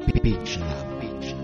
Beach Lab. Beach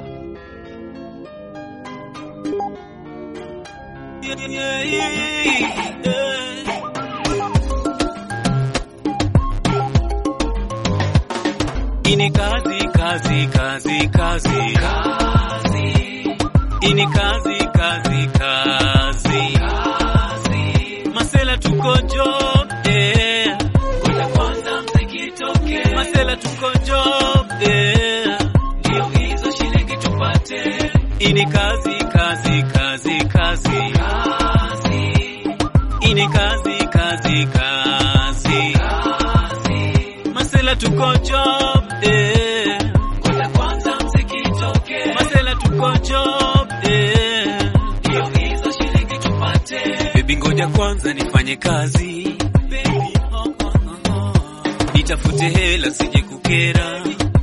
Ini kazi kazi kazi kazi kazi. Ini kazi kazi kazi kazi. Masela tuko job eh. Ngoja kwanza mziki toke. Masela tuko job eh. Ndio hizo shilingi tupate. Ini kazi kazi kazi kazi kazi. Ini kazi kazi kazi kazi. Masela tuko job eh. Ngoja kwanza mziki toke. Masela tuko job eh. Ndio hizo shilingi tupate. Baby ngoja kwanza nifanye kazi. Baby, oh, oh, oh, oh. Nitafute hela sije kukera.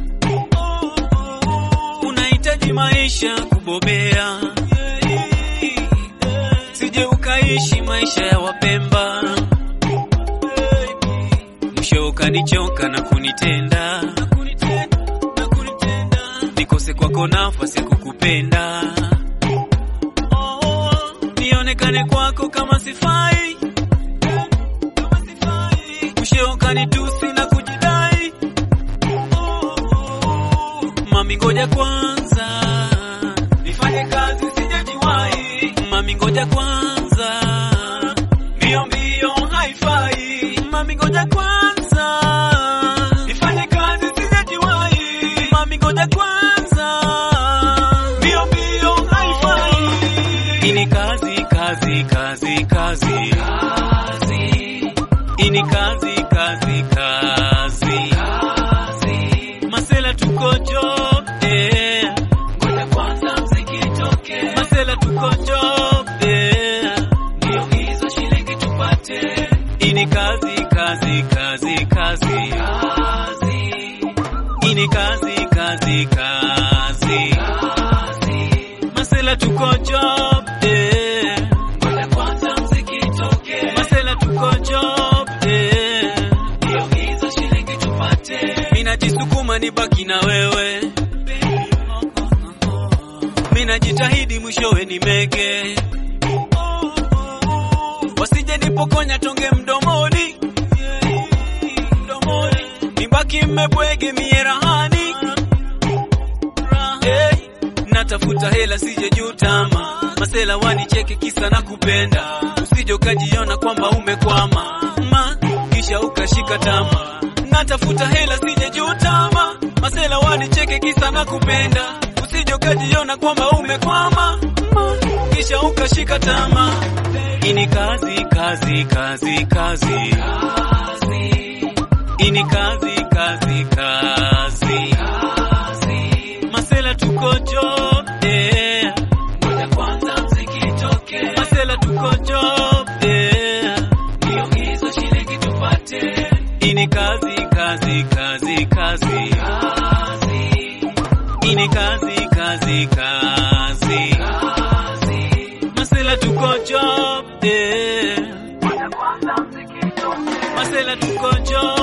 Unahitaji maisha kubobea. Sije ukaishi maisha ya wapemba. Mwisho ukanichoka na kunitenda. Nikose kwako nafasi ya kukupenda. Nionekane kwako kama sifai. Mwisho ukanitusi na kujidai. Mami ngoja kwanza nifanye kazi sijajiwahi. Mami ngoja kwanza mbio mbio haifai. Mami ngoja kwanza nifanye kazi sijajiwahi. Mami ngoja kwanza mbio mbio haifai. Ini kazi kazi kazi kazi kazi. Ini kazi kazi kazi kazi. Masela tuko job eh. Ngoja kwanza mziki toke. Masela tuko job eh. Ndio hizo shilingi tupate. Ini kazi kazi kazi kazi kazi. Ini kazi kazi kazi kazi. Masela tuko job eh. Ngoja kwanza mziki toke. Masela tuko job eh. Ndio hizo shilingi tupate. Mimi najisukuma nibaki na wewe. Mimi najitahidi mwishowe ni mege. Wasije nipokonya tonge mdomoni. Mdomoni. Nibaki mmebwege mie rahani. Hey, natafuta hela sije jutama. Masela wanicheke kisa na kupenda. Usije ukajiona kwamba umekwama. Ma, kisha ukashika tama. Natafuta hela sije jutama. Masela wanicheke kisa na kupenda. Usije ukajiona kwamba umekwama. Ma, kisha ukashika tama. Ini kazi kazi kazi kazi. Ini kazi kazi kazi kazi. Masela tuko job eh. Ngoja kwanza mziki toke. Masela tuko job eh. Ndio hizo shilingi tupate. Ini kazi kazi kazi kazi kazi. Ini kazi kazi kazi kazi. Masela tuko job eh. Masela tuko job